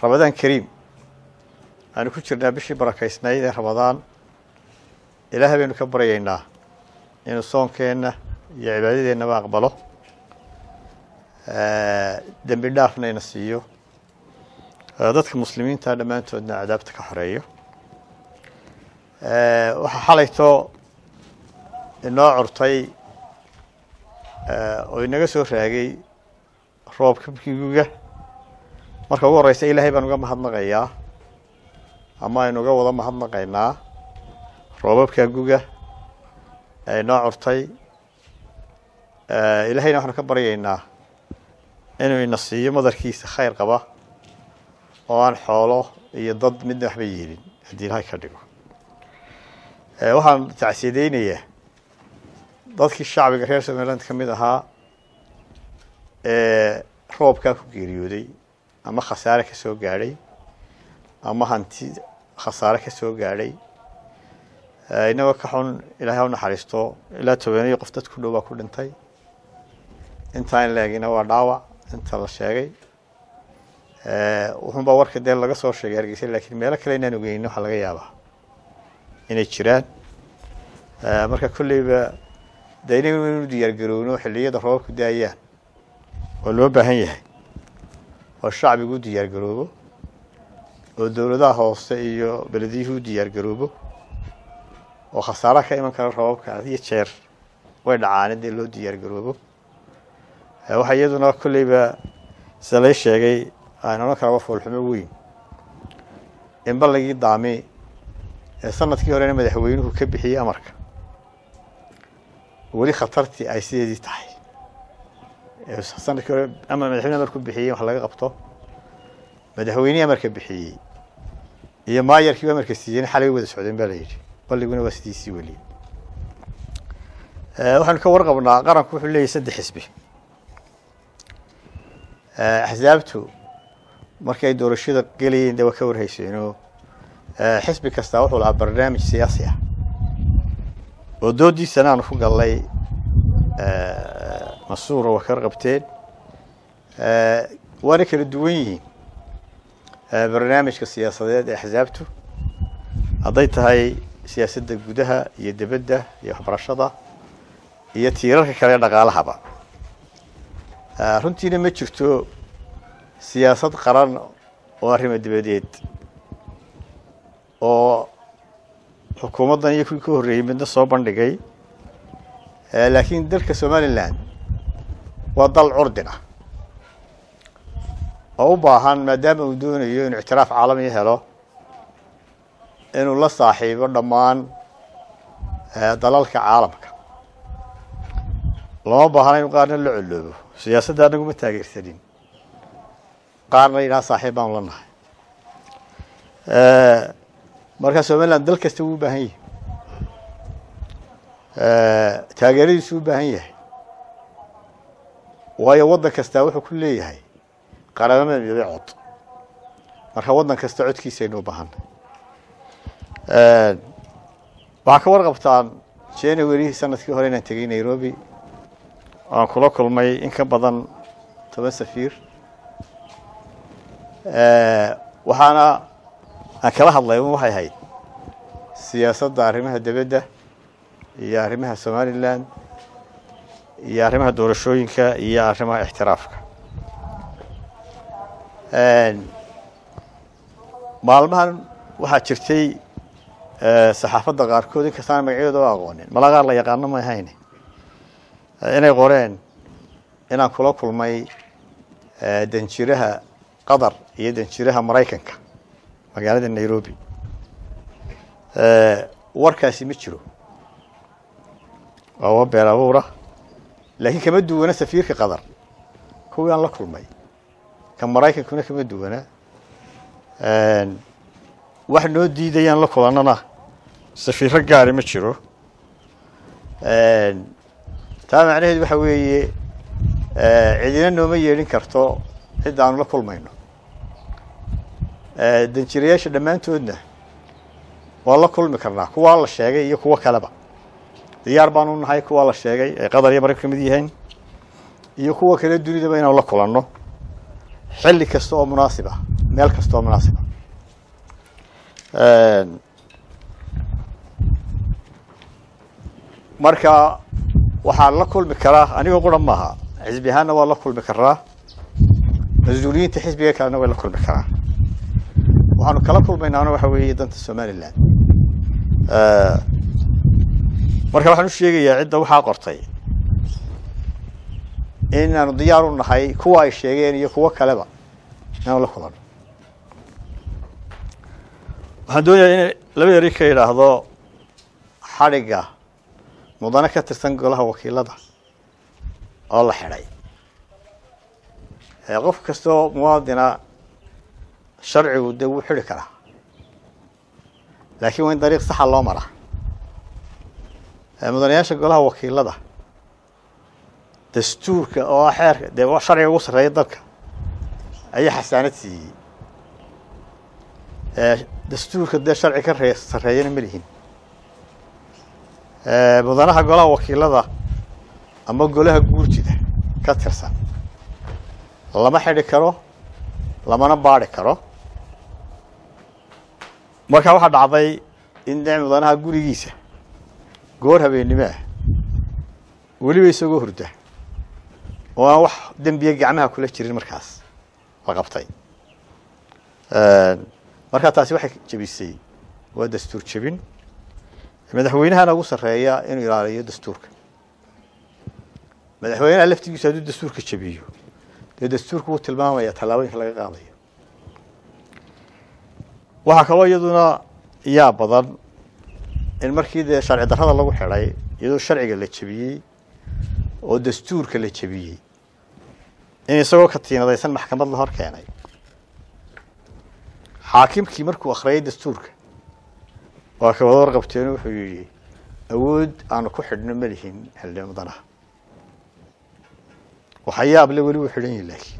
ramadaan kariim aanu ku jirnaa bishii barakaysnayd ee ramadaan ilaahay baynu ka baryaynaa inuu soonkeenna iyo cibaadadeennaba aqbalo dembi dhaafna ina siiyo dadka muslimiinta dhammaantoodna cadaabta ka xoreeyo waxaa xalayto inoo curtay oo inaga soo raagay roobka guga marka ugu horeysa ilaahay baan uga mahadnaqayaa ama aynu uga wada mahadnaqaynaa roobabka guga ee inoo curtay ilaahayna waxaanu ka baryaynaa inuu ina siiyo madarkiisa khayr qaba oo aan xoolo iyo dad midna waxba yeelin haddii ilahay ka dhigo waxaan tacsiyadeynayaa dadkii shacbiga reer somaliland ka mid ahaa ee roobkaa ku geeriyooday ama khasaare ka soo gaadhay ama hanti khasaare ka soo gaadhay inagoo ka xun ilahay ha u naxariisto ilaa tobaneyo qof dad ku dhow baa ku dhintay intaan laegina waa dhaawac inta la sheegay wuxuunbaa warka dee laga soo sheegay hargeysa lakiin meelo kale inaan ogeynin waxaa laga yaabaa inay jiraan marka kolleyba de inagu inu diyaar garowno xilliyada roobabku daayaan oo loo baahan yahay oo shacbigu u diyaar garoobo oo dowladaha hoose iyo belediyuhu u diyaar garoobo oo khasaaraha ka iman kara roobabka had iyo jeer way dhacaan dee loo diyaar garoobo waxaa iyaduna kolleyba sida lay sheegay aan odhan karaba foolxumo weyn in balligii daami ee sanadkii horena madaxweynuhu ka bixiyey amarka weli khatartii ay sideedii tahay sanadkii hore ama madaxweyne amarku bixiyey wax laga qabto madaxweynihii amarka bixiyey iyo maayarkii amarka siiyeen xalay wada socdeen baa la yidhi balliguna waa sidiisii weli waxaanu ka warqabnaa qaranku wuxuu leeyahy saddex xisbi axsaabtu markii ay doorashada gelayeen de waa ka warhayseenoo xisbi kastaa wuxuu lahaa barnaamij siyaasi ah oo doodiisana aanu ku gallay masuura waa ka qabteen waana kala duwan yihiin barnaamijka siyaasadeed ee axsaabtu hadday tahay siyaasadda gudaha iyo debedda iyo waxbarashada iyo tiirarka kale ee dhaqaalahaba runtiina ma jirto siyaasad qaran oo arrimo dibadeed oo xukuumaddan iyo kuwii ka horreeyey midna soo bandhigay laakiin dalka somaliland waa dal curdin ah oo u baahan maadaama uu doonayo inuu ictiraaf caalami helo inuu la saaxiibo dhammaan dalalka caalamka lama baahna inu qaarna la coloobo siyaasadda anaguma taageersanin qaarna yidhaha saaxiib baanu la nahay marka somaliland dal kasta wuu u baahan yahay taageeradiisu u baahan yahay waayo waddan kastaa wuxuu ku leeyahay qaramada midoobey cod marka waddan kasta codkiisaynu u baahanay waxaa ka warqabtaan january sanadkii hore inaan tegey nairobi aan kula kulmay in ka badan toban safiir waxaana aan kala hadlay un waxay ahayd siyaasadda arrimaha debedda iyo arrimaha somaliland iyo arrimaha doorashooyinka iyo arrimaha ixtiraafka maalmahan waxaa jirtay saxaafadda qaarkood in kastaan magacyadooda o aqoonin malaa qaar la yaqaano ma ahayn inay qoreen inaan kula kulmay danjiraha qatar iyo danjiraha maraykanka magaalada nairobi warkaasi ma jiro waa wa been abuura laakiin kama duwana safiirka qatar kuwii aan la kulmay ka maraykankuna kama duwana wax noo diidayaan la kulannana safiiro gaari ma jiro taa macnaheedu waxa weeye cidina nooma yeedhin karto cidda aanu la kulmayno danjirayaasha dhammaantoodna waa la kulmi karnaa kuwaa la sheegay iyo kuwo kaleba diyaar baanu nahay kuwaa la sheegay ay qatar iyo maraykan ka mid yihiin iyo kuwa kale dunidaba inaanu la kulanno xilli kasta oo munaasib ah meel kastoo munaasiba marka waxaa la kulmi karaa anigoo qura maaha xisbi ahaanna waa la kulmi karaa mas-uuliyiinta xisbiga kalena way la kulmi karaa waxaanu kala kulmaynaana waxa weeye danta somaliland marka waxaan u sheegayaa cidda waxaa qortay inaanu diyaar u nahay kuwa ay sheegeen iyo kuwo kaleba inaanu la kulano waxaan doonayaa in laba eri ka yidhaahdo xadhigga mudane ka tirsan golaha wakiilada oo la xidhay qof kastoo muwaadina sharcigu dee wuu xidhi karaa laakiin waa in dariiq saxa loo maraa mudanayaasha golaha wakiilada dastuurka oo ah xeerka dee sharciga ugu sarreeya dalka ayaa xasaanad siiyey dastuurka dee sharci ka ree sarreeyana ma lihin mudanaha golaha wakiilada ama golaha guurtida ka tirsan lama xidhi karo lamana baadhi karo markaa waxaa dhacday in de mudanaha gurigiisa goor habeennimo ah weliba isagoo hurda oo aan wax dembiya gacmaha kula jirin markaas la qabtay markaa taasi waxay jebisay waa dastuur jebin madaxweynahana ugu sarreeya inuu ilaaliyo dastuurka madaxweynaha laftigiisu hadduu dastuurka jebiyo dee dastuurka wuu tilmaamaya tallaabooyinka laga qaadayo waxaa kaloo iyaduna yaa badan in markii dee sharci darrada lagu xidhay iyadoo sharciga la jebiyey oo dastuurka la jebiyey in isagoo katiinadaysan maxkamad la hor keenay xaakimkii markuu akhriyay dastuurka waa ka wada warqabteenu wuxuu yidhi awood aanu ku xidhno ma lihin xildhibaan mudanaha waxa yaable weli wuu xidhan yihi laakiin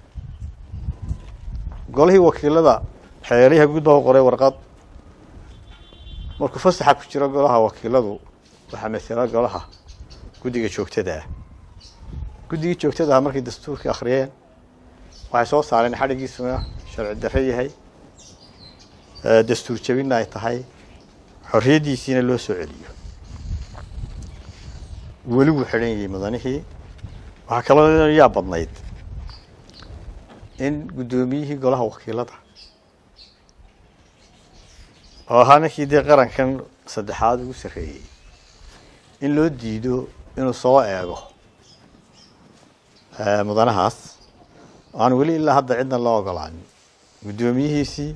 golihii wakiilada xeelyaha guud baa u qoray warqad markuu fasaxa ku jiro golaha wakiiladu waxaa masela golaha guddiga joogtada ah guddigii joogtada ah markay dastuurkii akhriyeen waxay soo saareen xadhigiisuna sharci darre yahay dastuur jebinna ay tahay xorriyaddiisiina loo soo celiyo weli wuu xidhan yahay mudanihii waxaa kaloo yaa badnayd in guddoomiyihii golaha wakiilada oo ahaa ninkii dee qarankan saddexaad ugu sarreeyey in loo diido inuu soo eego mudanahaas aan weli ilaa hadda cidna loo ogolaanin guddoomiyihiisii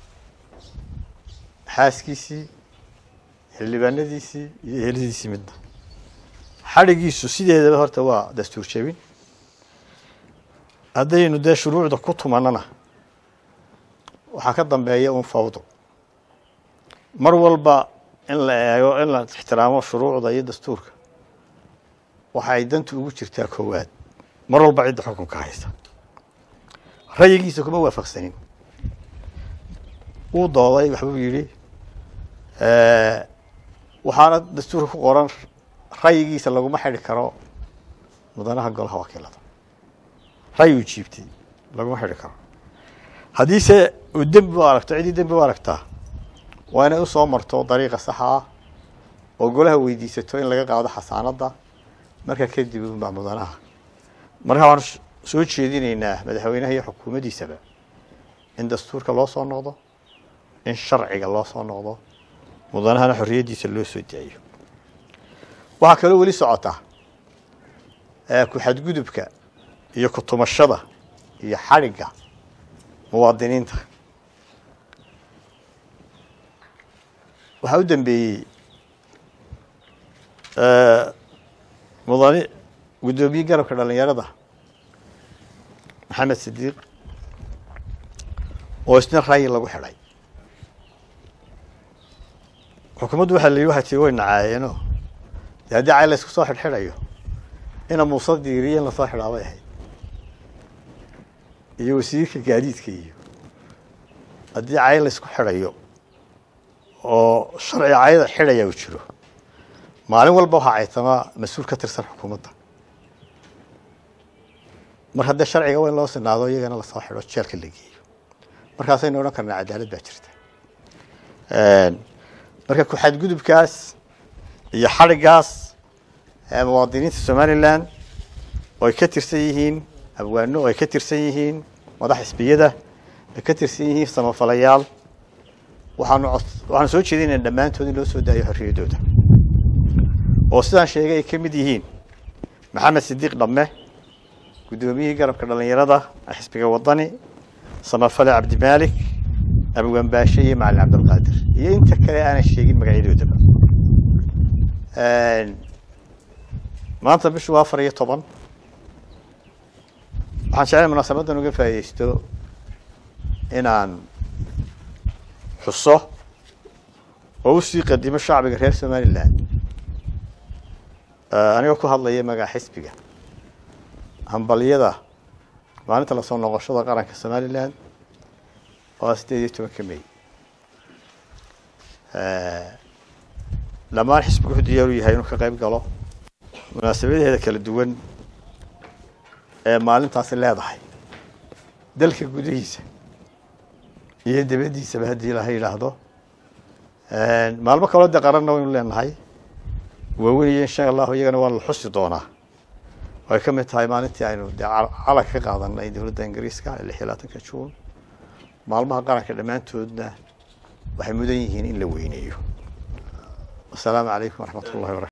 xaaskiisii xildhibaanadiisii iyo eheladiisii midna xadhigiisu sideedaba horta waa dastuur jebin haddaynu dee shuruucda ku tumanana waxaa ka dambeeya un fawdo mar walba in la eego in la ixtiraamo shuruucda iyo dastuurka waxa ay dantu ugu jirtaa koowaad mar walba cidda xukunka haysa rayigiisa kuma waafaqsanin wuu dooday waxbuu yidhi waxaana dastuurka ku qoran rayigiisa laguma xidhi karo mudanaha golaha wakiilada rayi uu jiibtay laguma xidhi karo haddiise uu dembi u aragto ciddii dembi u aragtaa waa inay usoo marto dariiqa saxa ah oo golaha weydiisato in laga qaado xasaanadda markaa kadib unbaa mudanaha markaa waxaan soo jeedinaynaa madaxweynaha iyo xukuumaddiisaba in dastuurka loo soo noqdo in sharciga loo soo noqdo mudanahana xorriyaddiisa loo soo daayo waxaa kaloo weli socota ku-xadgudubka iyo ku-tumashada iyo xadhigga muwaadiniinta waxaa u dambeeyey mudani guddoomiye garabka dhalinyarada maxamed sidiiq oo isna rayi lagu xidhay xukuumaddu waxaa la yidhi waxay tii way nacaayeeno dee haddii cay la isku soo xidhxidhayo ina muuse diiriyo in lasoo xidhaa bay ahayd iyo wasiirka gaadiidka iyo haddii cay la isku xidhayo oo sharci cayda xidhaya uu jiro maalin walba waxaa caytamaa mas-uul ka tirsan xukuumadda mar haddee sharciga waa in loo sinaado iyagana lasoo xidho jeelka la geeyo markaasaynu odhan karnaa cadaalad baa jirta marka ku-xadgudubkaas iyo xadhigaas muwaadiniinta somalilan oo ay ka tirsan yihiin abwaano oo ay ka tirsan yihiin madax xisbiyada ay ka tirsan yihiin samafalayaal waxaanu waxaanu soo jeedinayna dhammaantood in loo soo daayo xorriyaddooda oo sidaan sheegay ay ka mid yihiin maxamed sidiiq dhamme guddoomiyihii garabka dhallinyarada xisbiga wadani samafale cabdimaalik abwaan baashe iyo macalin cabdilqaadir iyo inta kale aanan sheegin magacyadoodaba maanta bishu waa afar iyo toban waxaan jeclay munaasabadan uga faaidaysto inaan xuso oo usii qadimo shacbiga reer somalilan anigoo ku hadlaya magaca xisbiga hambalyada maalinta lasoo noqoshada qaranka somalilan oo sideed iyo tobanka may dhammaan xisbigu wuxuu diyaaru yahay inuu ka qayb galo munaasabadaheeda kala duwan ee maalintaasi leedahay dalka gudihiisa iyo dabadiisaba haddii ilaha yidhaahdo maalmo kaloo dee qaranna waynu leenahay waaweniyo insha allahu iyagana waa la xusi doonaa oo ay ka mid tahay maalintii aynu dee calanka ka qaadanay dowladda ingiriiska ee lix iyo labaatanka juun maalmaha qaranka dhammaantoodna waxay mudan yihiin in la weyneeyo wasalaamu calaykum waraxmat ullahi barakatu